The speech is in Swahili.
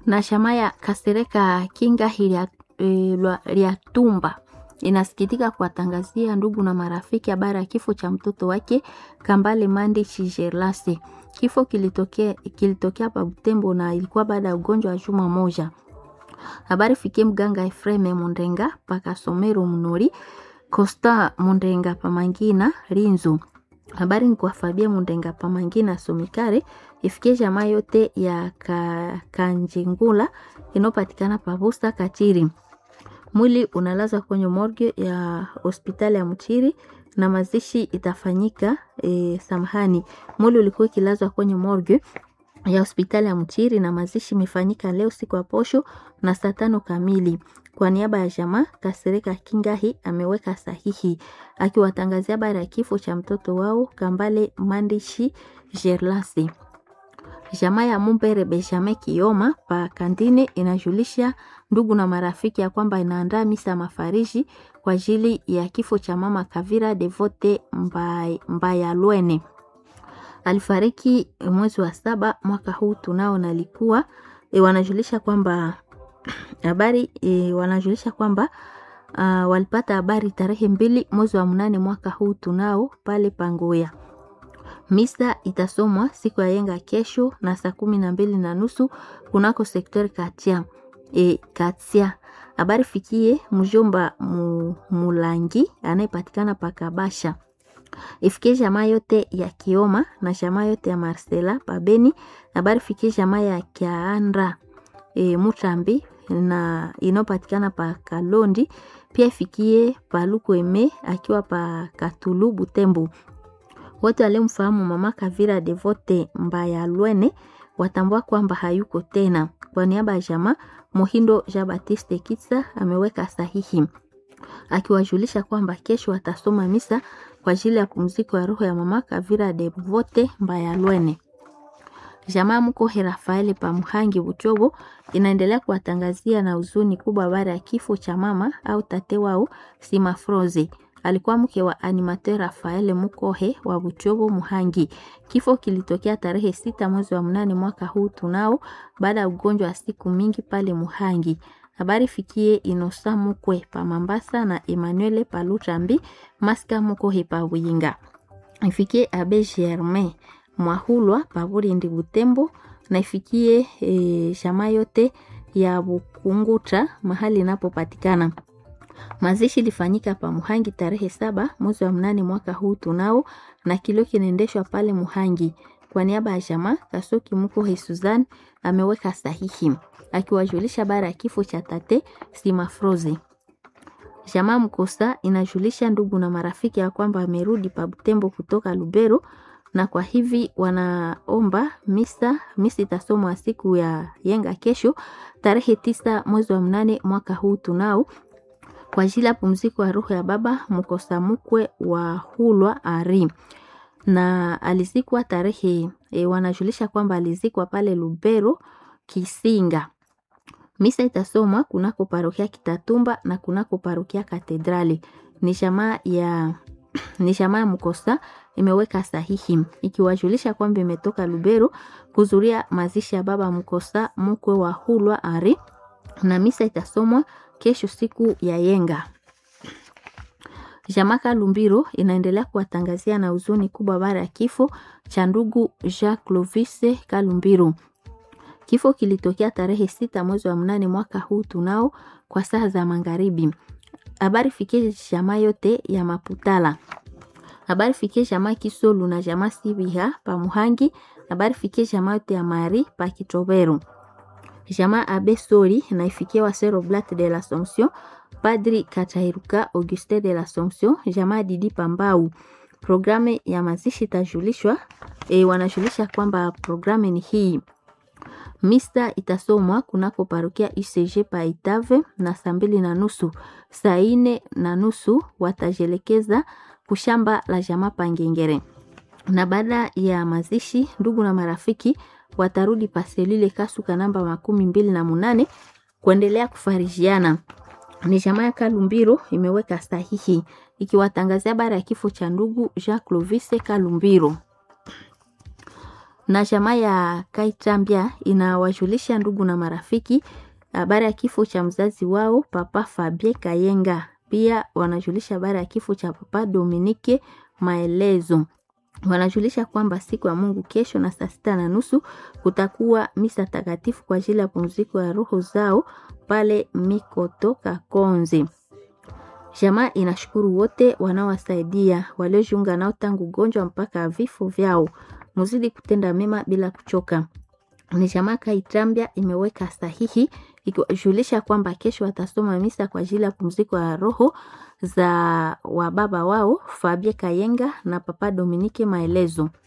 na shama ya Kasereka Kinga hilia e, Lyatumba inasikitika kuwatangazia ndugu na marafiki habari ya kifo cha mtoto wake Kambale Mandi Chijelase. Kifo kilitokea kilitokea pa Butembo na ilikuwa baada ya ugonjwa wa juma moja. Habari fikie mganga Efreme Mundenga paka Somero Mnori Costa Mundenga pamangina Rinzu. Habari ni kwa Fabia Mundenga pamangina Somikare ifikie jamaa yote ya ka, Kanjingula inayopatikana pabusta Kachiri. Mwili unalazwa kwenye morgue ya hospitali ya Mchiri na mazishi itafanyika e, samahani. Mwili ulikuwa ikilazwa kwenye morgue ya hospitali ya Mchiri na mazishi imefanyika leo siku ya posho na saa tano kamili. Kwa niaba ya jamaa Kasereka Kingahi ameweka sahihi akiwatangazia habari ya kifo cha mtoto wao Kambale Mandishi Gerlasi. Jamaa ya Mumbere Benjamin Kioma pa Kandine inajulisha ndugu na marafiki ya kwamba inaandaa misa ya mafariji kwa ajili ya kifo cha mama Kavira Devote Mbayalwene. Alifariki mwezi wa saba mwaka huu tunao na alikuwa e, wanajulisha kwamba habari e, wanajulisha kwamba uh, walipata habari tarehe mbili mwezi wa mnane mwaka huu tunao pale Pangoya. Misa itasomwa siku ya yenga kesho na saa kumi na mbili na nusu kunako sektori katia e, katia. Habari fikie mjomba mu, Mulangi anayepatikana pakabasha ifikie jamaa yote ya Kioma na jamaa yote ya Marcela Pabeni. Habari fikie jamaa ya Kiandra e, Mutambi na inayopatikana pa Kalondi, pia ifikie Palukweme akiwa pa Katulu Butembo. Wote waliomfahamu mama Kavira Devote Mbayalwene watambua kwamba hayuko tena. Kwa niaba ya jamaa Mohindo Jean Baptiste Kitsa ameweka sahihi akiwajulisha kwamba kesho watasoma misa kwa ajili ya pumziko ya roho ya mama Kavira Devote Mbayalwene. Jamaa Mkohe Rafaeli Pamuhangi Buchobo inaendelea kuwatangazia na huzuni kubwa habari ya kifo cha mama au tate wao Simafrozi alikuwa mke wa animateur Rafael Mukohe wa Buchobo Muhangi. Kifo kilitokea tarehe sita mwezi wa mnane mwaka huu tunao, baada ya ugonjwa wa siku mingi pale Muhangi. Habari fikie Inosa Mukwe pa Mambasa na Emmanuel Palutambi Maska Mukohe pa Winga. Ifikie Abe Germain Mwahulwa pa Burindi Butembo na ifikie e, shama yote ya Bukunguta mahali inapopatikana. Mazishi ilifanyika pa Muhangi tarehe saba mwezi wa mnane mwaka huu tunao, na kilio kinaendeshwa pale Muhangi. Kwa niaba ya jamaa Kasoki Mukohe Suzan ameweka sahihi akiwajulisha bara ya kifo cha tate Simafrozi. Jamaa Mkosa inajulisha ndugu na marafiki ya kwamba amerudi pa Butembo kutoka Lubero, na kwa hivi wanaomba misa misa itasomwa siku ya yenga kesho tarehe tisa mwezi wa mnane mwaka huu tunao kwa ajili ya pumziko ya roho ya baba Mkosa Mukwe wa Hulwa Ari na alizikwa tarehe e, wanajulisha kwamba alizikwa pale Lubero Kisinga. Misa itasomwa kunako parokia Kitatumba na kunako parokia Katedrali. Ni jamaa ya ni jamaa ya Mkosa imeweka sahihi ikiwajulisha kwamba imetoka Lubero kuzuria mazishi ya baba Mkosa Mukwe wa Hulwa Ari na misa itasomwa kesho siku ya yenga. Jamaka Lumbiro inaendelea kuwatangazia na huzuni kubwa baada ya kifo cha ndugu Jacques Clovis Kalumbiro. Kifo kilitokea tarehe sita mwezi wa mnane mwaka huu tunao kwa saa za magharibi. Habari fikie jamaa yote ya Maputala. Habari fikie jamaa Kisolu na jamaa Sibiha pa Muhangi. Habari fikie jamaa yote ya Mari pa Kitobero. Jamaa Abe Sori na ifikie wa Sero Blat de l'Assomption, Padri Katairuka Auguste de l'Assomption, jamaa Didi Pambau. Programu ya mazishi itajulishwa. E, wanajulisha kwamba programu ni hii. Misa itasomwa kunako parokia UCG pa Itave na saa mbili na nusu. Saa ine na nusu watajelekeza kushamba la jamaa Pangengere, na baada ya mazishi ndugu na marafiki watarudi paselile Kasuka namba makumi mbili na munane kuendelea kufarijiana. Ni jamaa ya Kalumbiro imeweka sahihi ikiwatangazia habari ya kifo cha ndugu Jacques Clovis Kalumbiro. na jamaa ya Kaitambia inawajulisha ndugu na marafiki habari ya kifo cha mzazi wao Papa Fabie Kayenga. Pia wanajulisha habari ya kifo cha Papa Dominike Maelezo. Wanajulisha kwamba siku ya Mungu kesho na saa sita na nusu kutakuwa misa takatifu kwa ajili ya pumziko ya roho zao pale Mikoto Kakonzi. Jamaa inashukuru wote wanaowasaidia waliojiunga nao tangu ugonjwa mpaka vifo vyao. Muzidi kutenda mema bila kuchoka. Ni jamaa Kaitambia imeweka sahihi ikijulisha kwamba kesho watasoma misa kwa ajili ya pumziko ya roho za wababa wao Fabie Kayenga na Papa Dominike Maelezo.